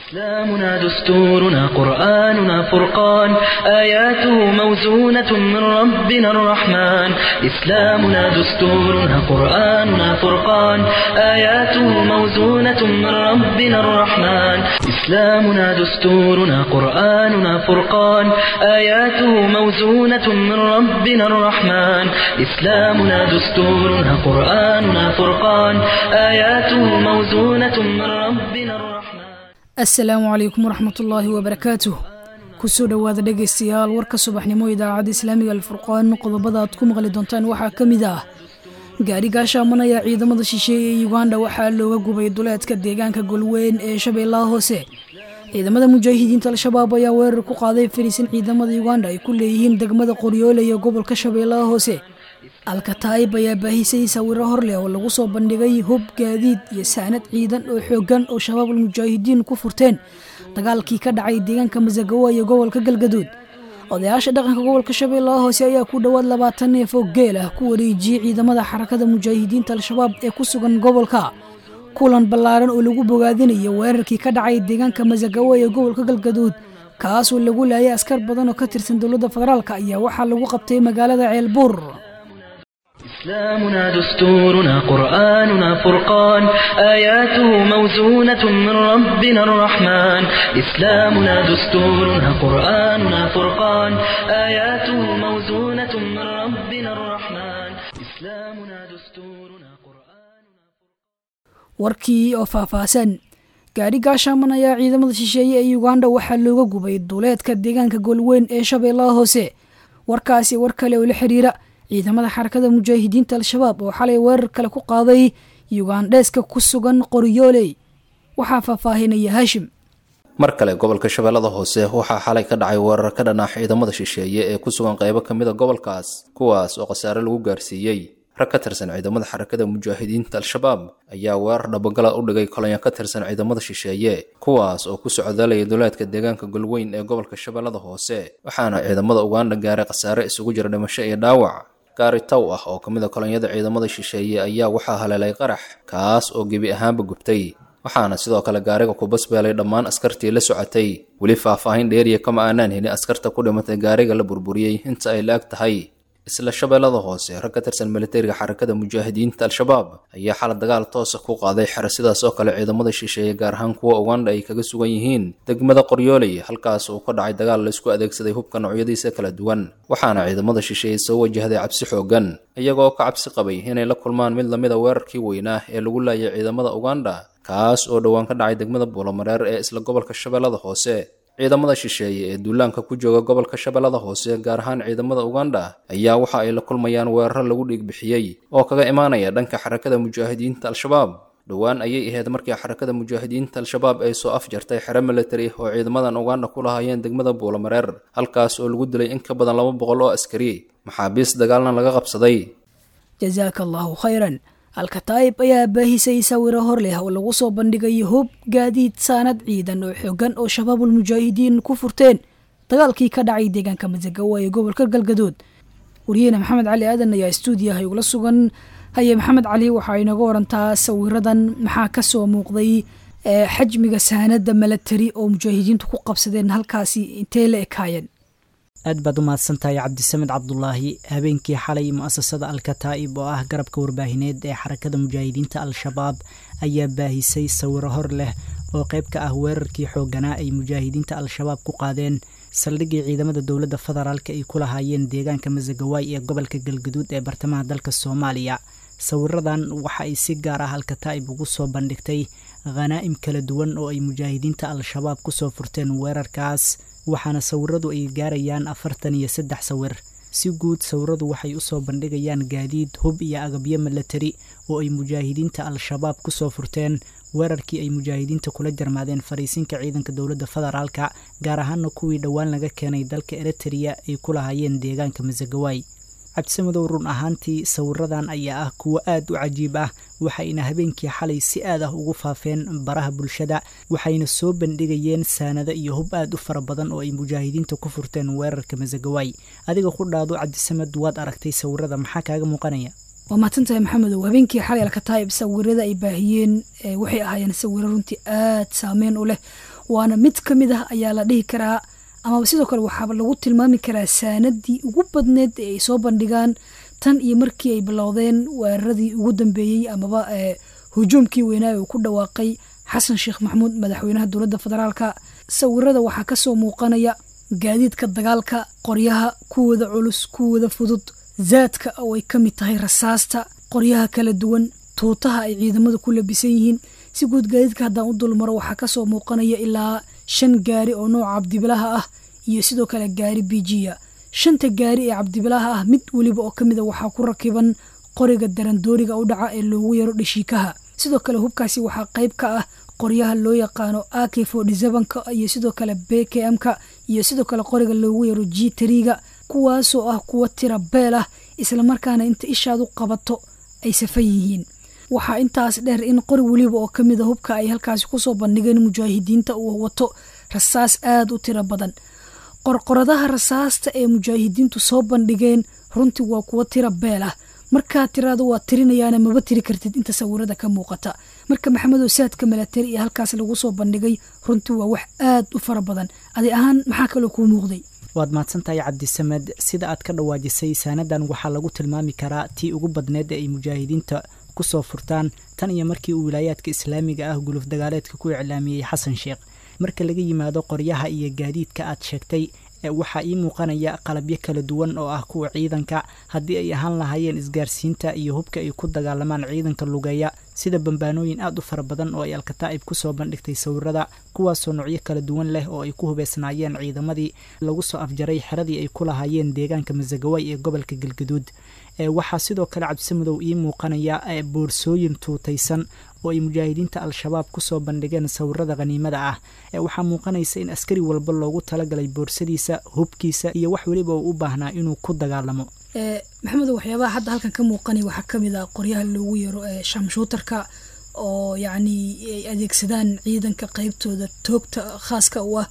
إسلامنا دستورنا قرآننا فرقان آياته موزونة من ربنا الرحمن إسلامنا دستورنا قرآننا فرقان آياته موزونة من ربنا الرحمن إسلامنا دستورنا قرآننا فرقان آياته موزونة من ربنا الرحمن إسلامنا دستورنا قرآننا فرقان آياته موزونة من ربنا الرحمن assalaamu calaykum waraxmatullaahi wabarakaatuh kusoo dhowaada dhegaystayaal warka subaxnimo idaacadda islaamiga alfurqaan qodobada aad ku maqli doontaan waxaa ka mid ah gaari gaashaaman ayaa ciidamada shisheeye ee yuganda waxaa looga gubay duleedka deegaanka golweyn ee shabeellaha hoose ciidamada mujaahidiinta al-shabaab ayaa weerar ku qaaday fariisin ciidamada yuganda ay ku leeyihiin degmada qoryoole iyo gobolka shabeellaha hoose alkataayib ayaa baahisay sawiro hor leh oo lagu soo bandhigay hub gaadiid iyo saanad ciidan oo xooggan oo shabaab almujaahidiin ku furteen dagaalkii ka dhacay deegaanka masagawa iyo gobolka galgaduud odayaasha dhaqanka gobolka shabeellaha hoose ayaa ku dhowaad labaatan neef oo geel ah ku wareejiyey ciidamada xarakada mujaahidiinta al-shabaab ee ku sugan gobolka kulan ballaaran oo lagu bogaadinayo weerarkii ka dhacay deegaanka masagawa iyo gobolka galgaduud kaasoo lagu laayay askar badan oo ka tirsan dowladda federaalk ayaa waxaa lagu qabtay magaalada ceelbuur إسلامنا دستورنا قرآننا فرقان آياته موزونة من ربنا الرحمن إسلامنا دستورنا قرآننا فرقان آياته موزونة من ربنا الرحمن إسلامنا دستورنا قرآننا warkii oo faahfaahsan gaari gaashaaman ayaa ciidamada shisheeye ee yuganda waxaa looga gubay duleedka deegaanka golweyn ee shabeellaha hoose warkaasi war kale oo la xiriira ciidamada xarakada mujaahidiinta al-shabaab oo xalay weerar kale ku qaaday yugandheeska ku sugan qoryooley waxaa faahfaahinaya haashim mar kale gobolka shabeellada hoose waxaa xalay ka dhacay weerar ka dhanaax ciidamada shisheeye ee ku sugan qaybo ka mid a gobolkaas kuwaas oo khasaare lagu gaarsiiyey rag ka tirsan ciidamada xarakada mujaahidiinta al-shabaab ayaa weerar dhabagala u dhigay kolonyo ka tirsan ciidamada shisheeye kuwaas oo ku socdaalaya duleedka deegaanka golweyn ee gobolka shabeellada hoose waxaana ciidamada uganda gaaray khasaare isugu jira dhimasho iyo dhaawac gaari taw ah oo ka mid a kolonyada ciidamada shisheeye ayaa waxaa haleelay qarax kaas oo gebi ahaanba gubtay waxaana sidoo kale gaariga ku basbeelay dhammaan askartii la socotay weli faahfaahin dheeriya kama aanaan helin askarta ku dhimatay gaariga la burburiyey inta ay la-ag tahay isla shabeellada hoose rag ka tirsan militariga xarakada mujaahidiinta al-shabaab ayaa xala dagaal toosa ku qaaday xero sidaas oo kale ciidamada shisheeye gaar ahaan kuwa uganda ay kaga sugan yihiin degmada qoryooley halkaas uu ka dhacay dagaal la isku adeegsaday hubka noocyadiisa kala duwan waxaana ciidamada shisheeye soo wajahday cabsi xoogan iyagoo ka cabsi qabay inay la kulmaan mid lamid a weerarkii weynaa ee lagu laayay ciidamada uganda kaas oo dhowaan ka dhacay degmada buulamareer ee isla gobolka shabeellada hoose ciidamada shisheeye ee duulaanka ku jooga gobolka shabeellada hoose gaar ahaan ciidamada uganda ayaa waxa ay la kulmayaan weeraro lagu dhiigbixiyey oo kaga imaanaya dhanka xarakada mujaahidiinta al-shabaab dhowaan ayay ahayd markii xarakada mujaahidiinta al-shabaab ay soo afjartay xero militari oo ciidamadan uganda ku lahaayeen degmada buulamareer halkaas oo lagu dilay in ka badan laba boqol oo askari maxaabiis dagaalna laga qabsaday jasaaka allaahu khayran alkataayib ayaa baahisay sawiro hor leh oo lagu soo bandhigay hub gaadiid saanad ciidan oo xoogan oo shabaabul mujaahidiin ku furteen dagaalkii ka dhacay deegaanka masagawa ee gobolka galgadood wariyahena maxamed cali aadan ayaa stuudiyaha igula sugan haye maxamed cali waxaa inaga warantaa sawiradan maxaa ka soo muuqday xajmiga saanada milatari oo mujaahidiintu ku qabsadeen halkaasi intee la ekaayeen aad baad u mahadsantahay cabdisamed cabdulaahi habeenkii xalay mu-asasada al-kataa'ib oo ah garabka warbaahineed ee xarakada mujaahidiinta al-shabaab ayaa baahisay sawiro hor leh oo qayb ka ah weerarkii xoogganaa ay mujaahidiinta al-shabaab ku qaadeen saldhiggii ciidamada dowladda federaalk ay ku lahaayeen deegaanka masagawaay ee gobolka galgaduud ee bartamaha dalka soomaaliya sawiradan waxa ay si gaar ah al-kataa'ib ugu soo bandhigtay khanaa'im kala duwan oo ay mujaahidiinta al-shabaab kusoo furteen weerarkaas waxaana sawiradu ay gaarayaan afartan iyo saddex sawir si guud sawiradu waxay usoo bandhigayaan gaadiid hub iyo agabyo milatari oo ay mujaahidiinta al-shabaab kusoo furteen weerarkii ay mujaahidiinta kula jarmaadeen fariisinka ciidanka dowladda federaalka gaar ahaana kuwii dhowaan laga keenay dalka eritrea ay ku lahaayeen deegaanka masagawaay cabdisamedow run ahaantii sawiradan ayaa ah kuwo aad u cajiib ah waxayna habeenkii xalay si aad ah ugu faafeen baraha bulshada waxayna soo bandhigayeen saanado iyo hub aad u fara badan oo ay mujaahidiinta ku furteen weerarka masagawaay adiga ku dhaado cabdisamed waad aragtay sawirada maxaa kaaga muuqanaya waa mahadsantahay maxamedow habeenkii xalay alkataa'ib sawirada ay baahiyeen waxay ahaayeen sawiro runtii aad saameyn u leh waana mid ka mid ah ayaa la dhihi karaa amaba sidoo kale waxaaba lagu tilmaami karaa saanadii ugu badneed ee ay soo bandhigaan tan iyo markii ay bilowdeen weeraradii ugu dambeeyey amaba hujuumkii weynaa uu ku dhawaaqay xasan sheekh maxamuud madaxweynaha dowladda federaalka sawirada waxaa kasoo muuqanaya gaadiidka dagaalka qoryaha kuwooda culus kuwooda fudud zaadka oo ay ka mid tahay rasaasta qoryaha kala duwan tuutaha ay ciidamada ku labisan yihiin si guud gaadiidka haddaan u dulmaro waxaa kasoo muuqanaya ilaa shan gaari oo nooca cabdibilaha ah iyo sidoo kale gaari bijiya shanta gaari ee cabdibilaha ah mid weliba oo kamid a waxaa ku rakiban qoriga darandooriga u dhaca ee loogu yaro dhashiikaha sidoo kale hubkaasi waxaa qayb ka ah qoryaha loo yaqaano ak ka iyo sidoo kale bkm-ka iyo sidoo kale qoriga loogu yaro g triga kuwaasoo ah kuwa tira beel ah islamarkaana inta ishaad u qabato ay safan yihiin waxaa intaas dheer in qori weliba oo kamid a hubka ay halkaasi kusoo bandhigeen mujaahidiinta uu wato rasaas aada u tiro badan qorqoradaha rasaasta ee mujaahidiintu soo bandhigeen runtii waa kuwa tira beel ah markaa tiraada waa tirinayaana maba tiri kartid inta sawirada ka muuqata marka maxamedow saadka milatari iyo halkaas lagu soo bandhigay runtii waa wax aad u fara badan adi ahaan maxaa kaloo kuu muuqday waad mahadsantahay cabdisamed sida aad ka dhawaajisay saanadan waxaa lagu tilmaami karaa tii ugu badneed ee ay mujaahidiinta kusoo furtaan tan iyo markii uu wilaayaadka islaamiga ah guluf dagaaleedka ku iclaamiyey xasan sheekh marka laga yimaado qoryaha iyo gaadiidka aad sheegtay waxaa ii muuqanaya qalabyo kala duwan oo ah kuwa ciidanka haddii ay ahaan lahaayeen isgaarsiinta iyo hubka ay ku dagaalamaan ciidanka lugeeya sida bambaanooyin aad u fara badan oo ay alkataa'ib kusoo bandhigtay sawirada kuwaasoo noocyo kala duwan leh oo ay ku hubeysnaayeen ciidamadii lagu soo afjaray xeradii ay ku lahaayeen deegaanka masagaway ee gobolka galgaduud waxaa sidoo kale cabdisamudow ii muuqanaya boorsooyin tuutaysan oo ay mujaahidiinta al-shabaab kusoo bandhigeen sawirada khaniimada ah waxaa muuqanaysa in askari walba loogu talagalay boorsadiisa hubkiisa iyo wax weliba uu u baahnaa inuu ku dagaalamo maxamedo waxyaabaha hadda halkan ka muuqanay waxaa kamid ah qoryaha loogu yaro shamshuutarka oo yacni ay adeegsadaan ciidanka qeybtooda toogta khaaska u ah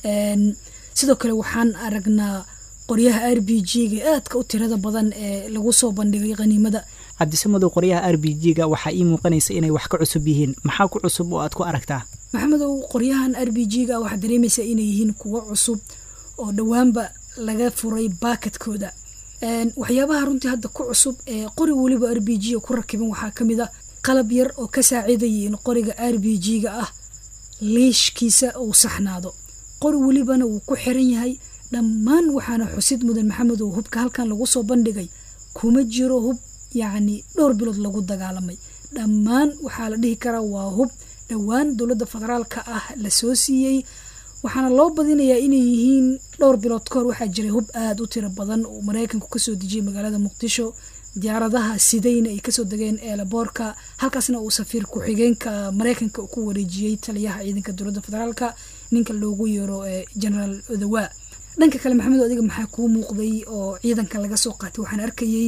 sidoo kale waxaan aragnaa qoryaha r b g-ga aadka u tirada badan ee lagu soo bandhigay khaniimada cabdisamadow qoryaha r b g-ga waxaa ii muuqanaysa inay wax ka cusub yihiin maxaa ku cusub oo aad ku aragtaa maxamedow qoryahan r b g-ga waxaad dareemaysaa inay yihiin kuwo cusub oo dhowaanba laga furay baakadkooda waxyaabaha runtii hadda ku cusub ee qori weliba r b g ku rakiban waxaa kamid a qalab yar oo ka saacidaya in qoriga r b g-ga ah liishkiisa uu saxnaado qori welibana wuu ku xiran yahay dhammaan waxaana xusid mudan maxamed oo hubka halkan lagu soo bandhigay kuma jiro hub yacni dhowr bilood lagu dagaalamay dhammaan waxaa la dhihi karaa waa hub dhowaan dowladda federaalka ah lasoo siiyey waxaana loo badinayaa inay yihiin dhowr bilood ka hor waxaa jiray hub aada u tiro badan oo maraykanku kasoo dejiyay magaalada muqdisho diyaaradaha sidayna ay kasoo degeen eelaboorka halkaasna uu safiir ku-xigeenka maraykanka ku wareejiyey taliyaha ciidanka dowladda federaalka ninka loogu yeero generaal odawaa dhanka kale maxamed adiga maxaa kuu muuqday oo ciidanka laga soo qaatay waxaan arkayey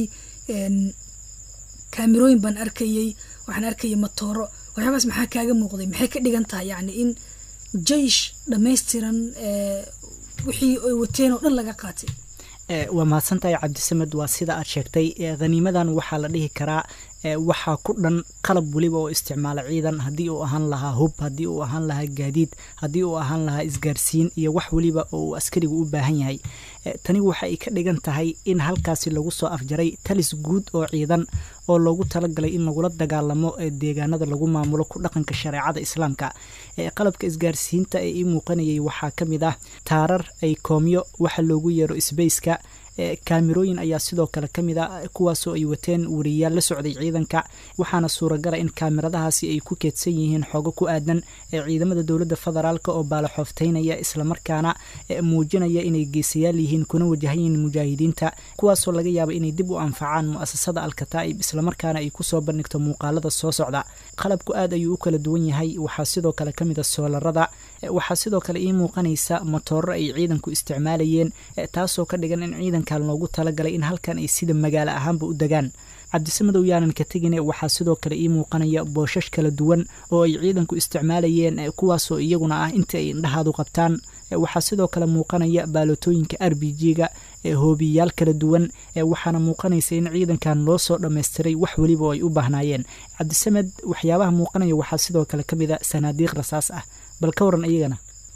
kaamirooyin baan arkayey waxaan arkayay matooro waxyaabaas maxaa kaaga muuqday maxay ka dhigan tahay yacni in jeish dhammaystiran wixii ay wateen oo dhan laga qaatay waa mahadsantahay cabdisamed waa sida aad sheegtay khaniimadan waxaa la dhihi karaa waxaa ku dhan qalab weliba oo isticmaala ciidan haddii uu ahaan lahaa hub haddii uu ahaan lahaa gaadiid haddii uu ahaan lahaa isgaarsiin iyo wax weliba oo uu askarigu u baahan yahay tani waxa ay ka dhigan tahay in halkaasi lagu soo afjaray talis guud oo ciidan oo loogu talagalay in lagula dagaalamo deegaanada lagu maamulo ku dhaqanka shareecada islaamka qalabka isgaarsiinta ee ii muuqanayay waxaa ka mid ah taarar ay koomyo waxa loogu yeero sbaceka kaamirooyin ayaa sidoo kale ka mid a kuwaasoo ay wateen wariyaal la socday ciidanka waxaana suuragala in kaamiradahaasi ay ku keedsan yihiin xoogo ku aadan ee ciidamada dowladda federaalk oo baalaxoofteynaya islamarkaana muujinaya inay geesayaal yihiin kuna wajahan yihiin mujaahidiinta kuwaasoo laga yaaba inay dib u anfacaan mu'asasada alkataa'ib islamarkaana ay kusoo bandhigto muuqaalada soo socda qalabku aad ayuu u kala duwan yahay waxaa sidoo kale ka mid a soolarada waxaa sidoo kale ii muuqanaysa matooro ay ciidanku isticmaalayeen taasoo ka dhigan in ciidankan loogu talagalay in halkan ay sida magaalo ahaanba u degaan cabdisamadow yaanan ka tegine waxaa sidoo kale ii muuqanaya booshash kala duwan oo ay ciidanku isticmaalayeen kuwaasoo iyaguna ah inta ay indhahaadu qabtaan waxaa sidoo kale muuqanaya baalotooyinka r b g-ga hoobiyayaal kala duwan waxaana muuqanaysa in ciidankan loo soo dhammaystiray wax weliba oo ay u baahnaayeen cabdisamed waxyaabaha muuqanaya waxaa sidoo kale ka mid a sanaadiiq rasaas ah bal ka waran iyagana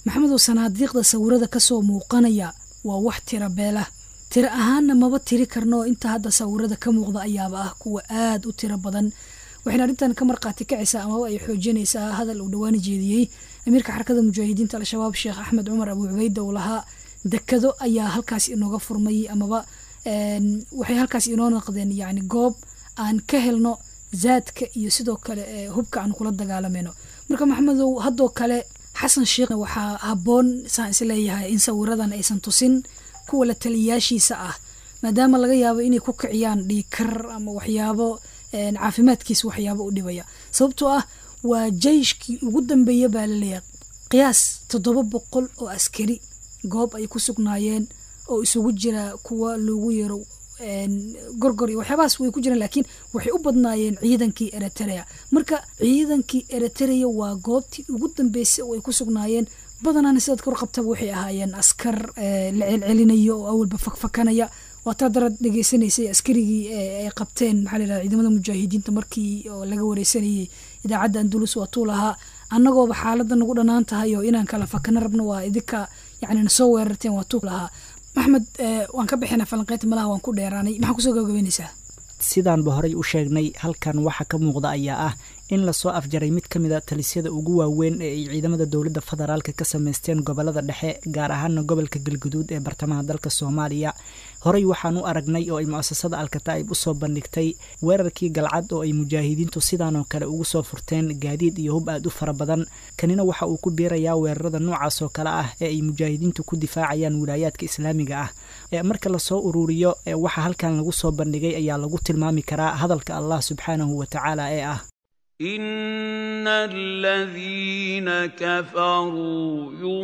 maxamedow sanaadiiqda sawirada kasoo muuqanaya waa wax tira beela tiro ahaanna maba tiri karno inta hadda sawirada ka muuqda ayaaba ah kuwa aada u tiro badan waxayna arrintan ka markhaati kacaysaa amaba ay xoojinaysaa hadal uu dhawaani jeediyey amiirka xarakada mujaahidiinta al-shabaab sheekh axmed cumar abu cubayda uu lahaa dekado ayaa halkaas inooga furmay amaba waxay halkaas inoo noqdeen yani goob aan ka helno zaadka iyo sidoo kale hubka aan kula dagaalamayno marka maxamedow haddoo kale xasan sheekh waxaa habboon saan is leeyahay in sawiradan aysan tusin kuwa la taliyayaashiisa ah maadaama laga yaabo inay ku kiciyaan dhiikar ama waxyaabo caafimaadkiisa waxyaabo u dhibaya sababtoo ah waa jeyshkii ugu dambeeya baa laleeyahay qiyaas toddoba boqol oo askari goob ay ku sugnaayeen oo isugu jira kuwa loogu yeero gorgor iyo waxyaabahaas way ku jiraan laakiin waxay u badnaayeen ciidankii eritrea marka ciidankii eritrea waa goobtii ugu dambeysay oo ay ku sugnaayeen badanaana sidaad kor qabtaba waxay ahaayeen askar la celcelinaya oo awalba fakfakanaya waataa darad dhegeysanaysay askarigii ay qabteen maxaa la yidhahda ciidamada mujaahidiinta markii oo laga wareysanayay idaacadda andulus waa tuu lahaa annagooba xaaladda nagu dhanaan tahay oo inaan kala fakano rabno waa idinka yacni nasoo weerarteen waa tuu lahaa maxmed waan ka bixina falanqeynta malaha waan ku dheeraanay maxaa kusoo gabagabeynaysaa sidaanba horey u sheegnay halkan waxa ka muuqda ayaa ah in lasoo afjaray mid ka mid a talisyada ugu waaweyn ee ay ciidamada dowladda federaalka ka sameysteen gobolada dhexe gaar ahaana gobolka galguduud ee bartamaha dalka soomaaliya horey waxaan u aragnay oo ay mu-asasada alkataa'ib usoo bandhigtay weerarkii galcad oo ay mujaahidiintu sidaanoo kale ugu soo furteen gaadiid iyo hub aad u fara badan kanina waxa uu ku biirayaa weerarada noocaas oo kale ah ee ay mujaahidiintu ku difaacayaan wilaayaadka islaamiga ah marka lasoo ururiyo waxa halkan lagu soo bandhigay ayaa lagu tilmaami karaa hadalka allah subxaanahu wa tacaala ee ah إن الذين كفروا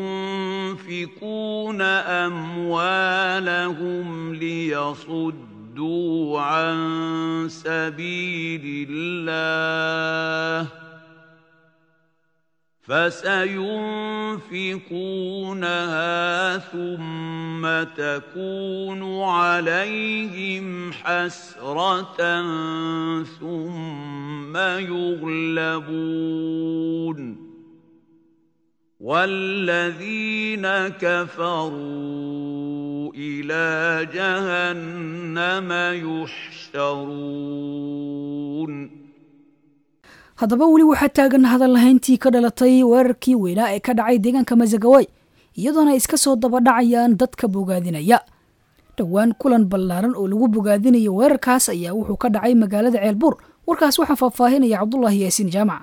ينفقون أموالهم ليصدوا عن سبيل الله فسينفقونها ثم تكون عليهم حسرة ثم يغلبون والذين كفروا إلى جهنم يحشرون haddaba weli waxaa taagan hadal lahayntii ka dhalatay weerarkii weynaa ee ka dhacay deegaanka masagaway iyadoona ay iska soo dabadhacayaan dadka bogaadinaya dhowaan kulan ballaaran oo lagu bogaadinayo weerarkaas ayaa wuxuu ka dhacay magaalada ceelbuur warkaas waxaa faahfaahinaya cabdulaahi yaasiin jaamac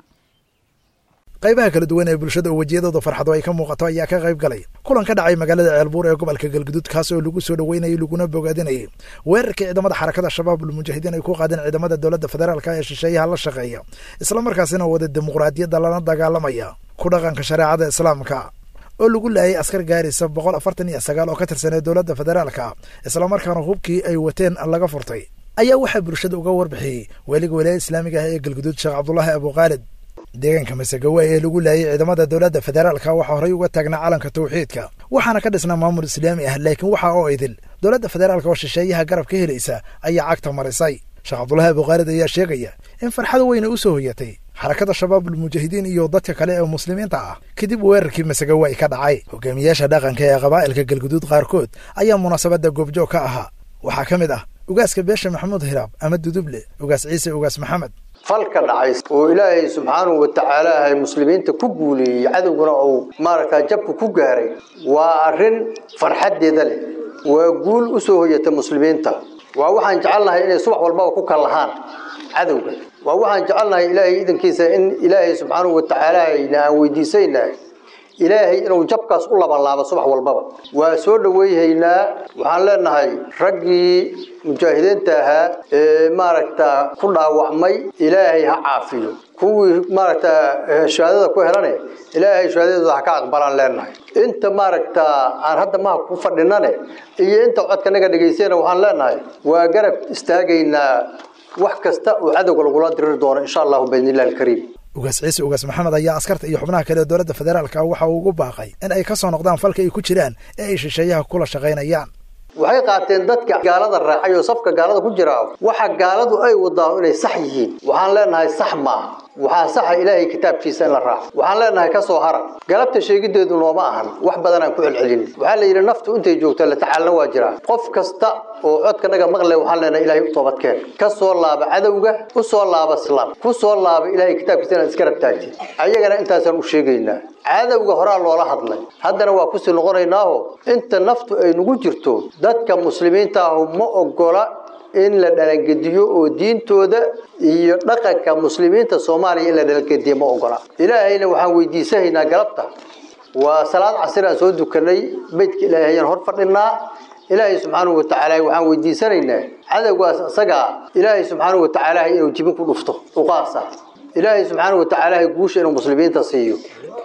qaybaha kala duwan ee bulshada oo wejiyadooda farxado ay ka muuqato ayaa ka qayb galay kulan ka dhacay magaalada ceelbuur ee gobolka galguduud kaas oo lagu soo dhoweynayay laguna bogaadinayay weerarkii ciidamada xarakada shabaab ulmujaahidiin ay ku qaadeen ciidamada dowladda federaalka ee shisheeyaha la shaqeeya islamarkaasina wada dimuqraadiyadda lana dagaalamaya ku dhaqanka shareecada islaamka oo lagu laayay askar gaaraysa boqol afartan iyo sagaal oo ka tirsanee dowladda federaalka islamarkaana hubkii ay wateen laga furtay ayaa waxaa bulshada uga warbixiyey weliga walaaya islaamiga ah ee galguduud sheekh cabdulaahi abukhaalid deegaanka masagawa ee lagu laayay ciidamada dowladda federaalka waxaa horey uga taagnaa calanka tawxiidka waxaana ka dhisnaa maamul islaami ah laakiin waxaa oo idil dowladda federaalka oo shisheeyaha garab ka helaysa ayaa cagta marisay sheekh cabdulaahi abukhaalid ayaa sheegaya in farxada weyna u soo hoyatay xarakada shabaabulmujaahidiin iyo dadka kale ee muslimiinta ah kadib weerarkii masagawa ay ka dhacay hogaamiyaasha dhaqanka ee qabaa'ilka galguduud qaarkood ayaa munaasabadda goobjoog ka ahaa waxaa ka mid ah ugaaska beesha maxamuud hiraab ama duduble ugaas ciise ugaas maxamed falka dhacay oo ilaahay subxaanahu wa tacaala ay muslimiinta ku guuleeyey cadowguna uu maaragtaa jabka ku gaaray waa arrin farxaddeeda leh waa guul u soo hoyata muslimiinta waa waxaan jecelnahay inay subax walbaba ku kallahaan cadowga waa waxaan jecelnahay ilaahay idankiisa in ilaahay subxaanahu wa tacaala ayna aan weydiisaynahay ilaahay inuu jabkaas u labanlaabo subax walbaba waa soo dhaweyhaynaa waxaan leenahay raggii mujaahidiinta ahaa ee maaragta ku dhaawacmay ilaahay ha caafiyo kuwii maaragta shahaadada ku helane ilaahay shahaadadooda ha ka aqbalaan leenahay inta maaragta aan hadda maha ku fadhinane iyo inta codka naga dhegaysayna waxaan leenahay waa garab istaagaynaa wax kasta oo cadowga lagula diriri doono insha allahu biidnillahi alkariim ugaas ciise ugaas maxamed ayaa askarta iyo xubnaha kale ee dowladda federaalka waxa uu ugu baaqay in ay ka soo noqdaan falka ay ku jiraan ee ay shisheeyaha kula shaqaynayaan waxay qaateen dadka gaalada raacay oo safka gaalada ku jira waxa gaaladu ay wadaa inay sax yihiin waxaan leenahay sax maaha waxaa saxa ilaahay kitaabkiisa in la raaco waxaan leenahay ka soo hara galabta sheegideedu nooma ahan wax badan aan ku celcelin waxaa la yidhi naftu intay joogto la tacaalna waa jiraa qof kasta oo codkanaga maqle waxaan leenahay ilaahay u toobadkeen ka soo laaba cadowga u soo laaba islaam ku soo laaba ilaahay kitaabkiisa inaad iska rabtaagtid ayagana intaasaan u sheegaynaa cadowga horaa loola hadlay haddana waa kusii noqonaynaaho inta naftu ay nagu jirto dadka muslimiinta ahu ma ogola in la dhalangediyo oo diintooda iyo dhaqanka muslimiinta soomaaliya in la dhalangediyo ma ogola ilaahayna waxaan weydiisanaynaa galabta waa salaad casir aan soo dukanay beydka ilaahay ayaan hor fadhinaa ilaahay subxaanahu watacaala waxaan weydiisanaynaa cadowgaas isagaa ilaahay subxaanahu watacaala inuu jibin ku dhufto uqaasa ilaahay subxaanahu watacaala guusha inuu muslimiinta siiyo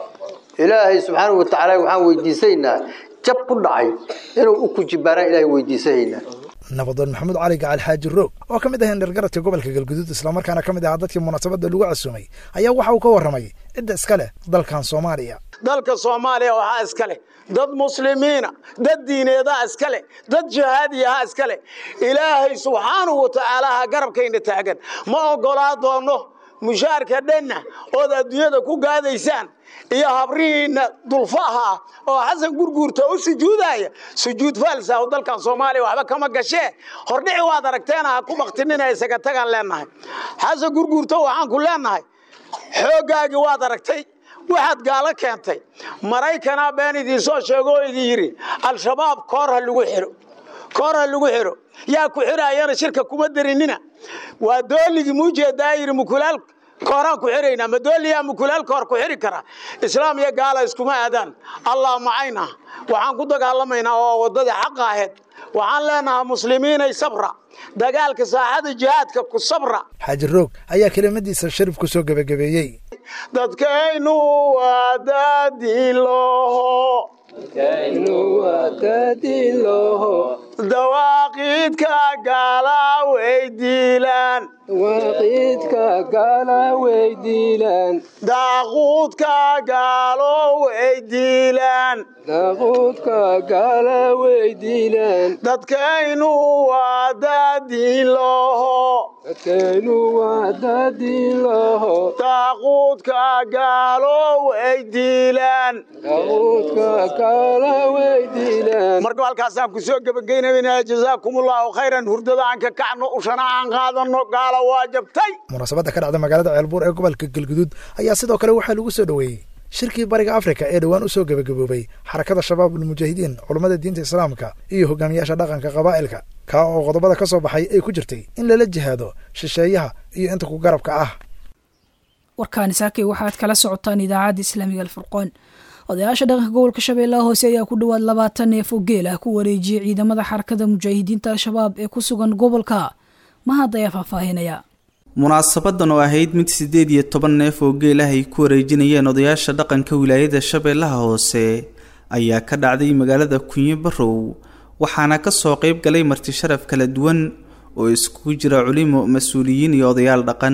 ilaahay subxaanahu watacaala waxaan weydiisanaynaa jab ku dhacay inuu u kujibaaraan ilaahay weydiisanaynaa nabadoon maxamuud cali gacal xaaji roog oo ka mid ah indhergaradka gobolka galguduud islamarkaana ka mid ahaa dadkii munaasabadda lagu casuumay ayaa waxa uu ka warramay cidda iska leh dalkan soomaaliya dalka soomaaliya waxaa iska leh dad muslimiina dad diineedaa iska leh dad jihaadiyaha iska leh ilaahay subxaanahu watacaalaa garabkayna taagan ma oggolaa doono mushaarka dhanna ood adduunyada ku gaadaysaan iyo habrihiinna dulfaha ah oo xasan gurguurta u sujuudaya sujuud faalsa dalkan soomaaliya waxba kama gashee hordhici waad aragteena ha ku baktinina isaga tagaan leenahay xasan gurguurta waxaan ku leenahay xooggaagii waad aragtay waxaad gaalo keentay maraykanaa been idiinsoo sheego oo idin yidhi al-shabaab koor ha lagu xiro koor ha lagu xiro yaa ku xiraayana shirka kuma darinina waa dooligii muujeedaa yidhi mukulaal kooraan ku xiraynaa ma dooliyaa mukulaal koor ku xiri kara islaam iyo gaala iskuma aadaan allah macayna waxaan ku dagaalamaynaa oo waddadii xaqa ahayd waxaan leenahaa muslimiinay sabra dagaalka saaxada jihaadka ku sabra xaaji roog ayaa kelimadiisa sharif ku soo gebagabeeyey dadkaynu waa daadiloho dawaaqiidka gaala weydiilaan daaquudka gaalo weydiilaan dadkaynu waa daadiloho daaquudka gaalo weydiilaan marka halkaasaan ku soo gebagaynayna jazaakumullahu khayran hurdada aan ka kacno ushana aan qaadano gaala waa jabtay munaasabadda ka dhacda magaalada ceelbuur ee gobolka galguduud ayaa sidoo kale waxaa lagu soo dhoweeyey shirkii bariga afrika ee dhowaan u soo gebagaboobay xarakada shabaab ulmujaahidiin culummada diinta islaamka iyo hogaamiyaasha dhaqanka qabaa'ilka kaa oo qodobada ka soo baxay ay ku jirtay in lala jihaado shisheeyaha iyo inta ku garabka ah warkaani saakay waxaad kala socotaan idaacadda islaamiga alfurqoon odayaasha dhaqanka gobolka shabeellaha hoose ayaa ku dhowaad labaatan neef oo geel ah ku wareejiyey ciidamada xarakada mujaahidiinta al-shabaab ee ku sugan gobolka mahad ayaa faahfaahinaya munaasabadan oo ahayd mid siddeed iyo toban neef oo geel ah ay ku wareejinayeen odayaasha dhaqanka wilaayada shabeellaha hoose ayaa ka dhacday magaalada kunyo barow waxaana ka soo qayb galay marti sharaf kala duwan oo iskugu jira culimo mas-uuliyiin iyo odayaal dhaqan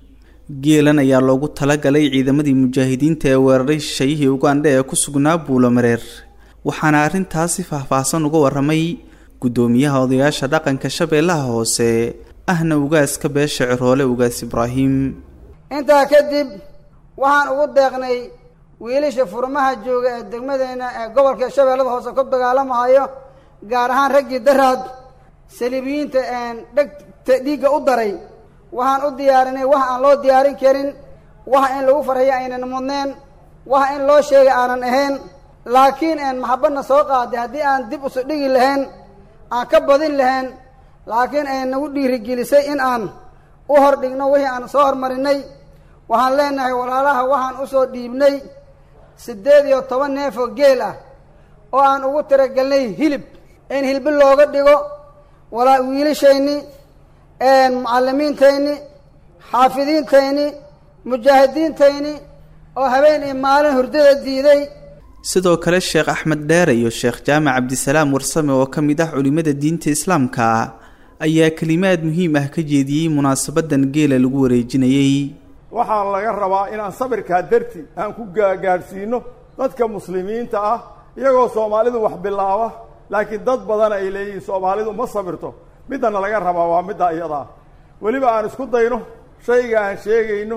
geelan ayaa loogu talagalay ciidamadii mujaahidiinta ee weeraray shishayihii ugandha ee ku sugnaa buulomareer waxaana arrintaasi faahfaahsan uga waramay guddoomiyaha odayaasha dhaqanka shabeellaha hoose ahna ugaaska beesha ciroole ugaas ibraahim intaa kadib waxaan ugu deeqnay wiilasha furmaha jooga ee degmadeenna ee gobolka shabeellada hoose ku dagaalamahayo gaar ahaan raggii daraad saliibiyiinta dhegta dhiigga u daray waxaan u diyaarinay wax aan loo diyaarin karin wax in lagu farxiyo aynan mudneen wax in loo sheegay aanan ahayn laakiin een maxabadna soo qaaday haddii aan dib usu dhigi lahayn aan ka badin lahayn laakiin ay nagu dhiirigelisay in aan u hor dhigno wixii aan soo hormarinay waxaan leenahay walaalaha waxaan u soo dhiibnay siddeed iyo toban neef oo geel ah oo aan ugu tiragelnay hilib in hilbi looga dhigo walaa wiilashayni mucallimiintayni xaafidiintayni mujaahidiintayni oo habeen iyo maalin hurdada diiday sidoo kale sheekh axmed dheere iyo sheekh jaamac cabdisalaam warsame oo ka mid ah culimada diinta islaamka ayaa kelimaad muhiim ah ka jeediyey munaasabadan geela lagu wareejinayey waxaa laga rabaa inaan sabirkaa darti aan ku gaagaadhsiino dadka muslimiinta ah iyagoo soomaalidu wax bilaaba laakiin dad badan ay leeyihiin soomaalidu ma sabirto middana laga rabaa waa middaa iyadaa weliba aan isku dayno shayga aan sheegayno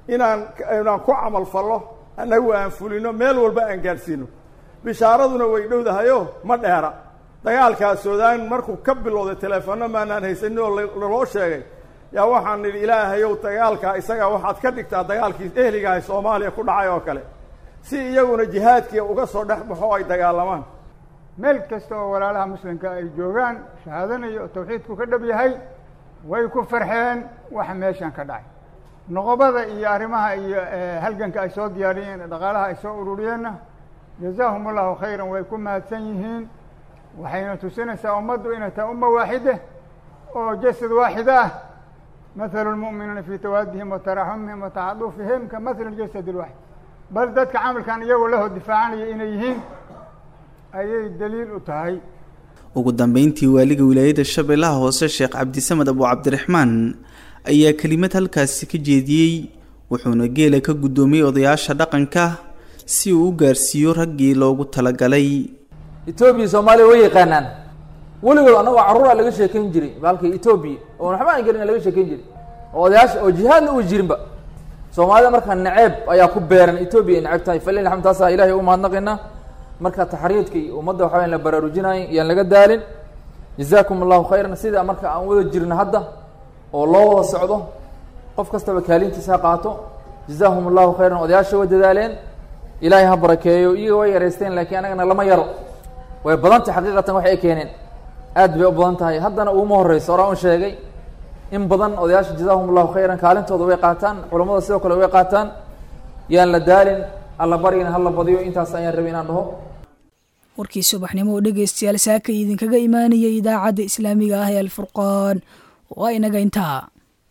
inaan inaan ku camal fallo annagu aan fulino meel walba aan gaadhsiino bishaaraduna way dhowdahayo ma dheera dagaalkaa suudaan markuu ka bilowday teleefono maanaan haysanin oo laloo sheegay yaa waxaan nidhi ilaahayow dagaalkaa isaga waxaad ka dhigtaa dagaalkii ehligahay soomaaliya ku dhacay oo kale si iyaguna jihaadkii uga soo dhex baxo ay dagaalamaan meel kasta oo walaalaha muslimka ay joogaan shahaadanayo oo tawxiidku ka dhab yahay way ku farxeen waxa meeshan ka dhacay noqobada iyo arrimaha iyo halganka ay soo diyaariyeen dhaqaalaha ay soo ururiyeenna jazaahum allahu khayran way ku mahadsan yihiin waxayna tusinaysaa ummaddu inay tahay umma waaxide oo jasad waaxida ah mathalu lmu'miniina fii tawaadihim wa taraxumihim wa tacaduufihim ka mathali ljasad alwaaxid bal dadka camalkan iyagoo lahoo difaacanaya inay yihiin ayay daliil u tahay ugu dambeyntii waaliga wilaayada shabeellaha hoose sheekh cabdisamed abu cabdiraxmaan ayaa kelimad halkaasi ka jeediyey wuxuuna geela ka guddoomiyey odayaasha dhaqanka si uu u gaarsiiyo raggii loogu talagalay etoobiya soomaaliya way yaqaanaan weligood annagoo carruura laga sheekayn jiray baalka etoobiya oo waxba aan gelin laga sheekayn jiray oo odayaasha oo jihaadna uu jirinba soomaalida markaa naceeb ayaa ku beeran etoobiya ay neceb tahay falil alxamd taasaa ilahay u mahadnaqaynaa marka taxriidka iyo ummadda waxaa la baraarujinayo iyaan laga daalin jazaakum allahu khayran sida marka aan wada jirno hadda oo loo wada socdo qof kastaba kaalintiisa ha qaato jazaahum allahu khayran odayaasha way dadaaleen ilaahay ha barakeeyo iyaga way yareysteen laakiin anagana lama yaro way badantay xaqiiqatan wax ay keeneen aad bay u badan tahay haddana uuma horeyso oraa un sheegay in badan odayaasha jazaahum allahu khayran kaalintooda way qaataan culammada sidoo kale way qaataan yaan la daalin alla baryana hala badiyo intaas ayaan rabay inaan dhaho warkii subaxnimo oo dhegaystayaal saaka idinkaga imaanayay idaacadda islaamiga ah ee alfurqaan waa inaga intaa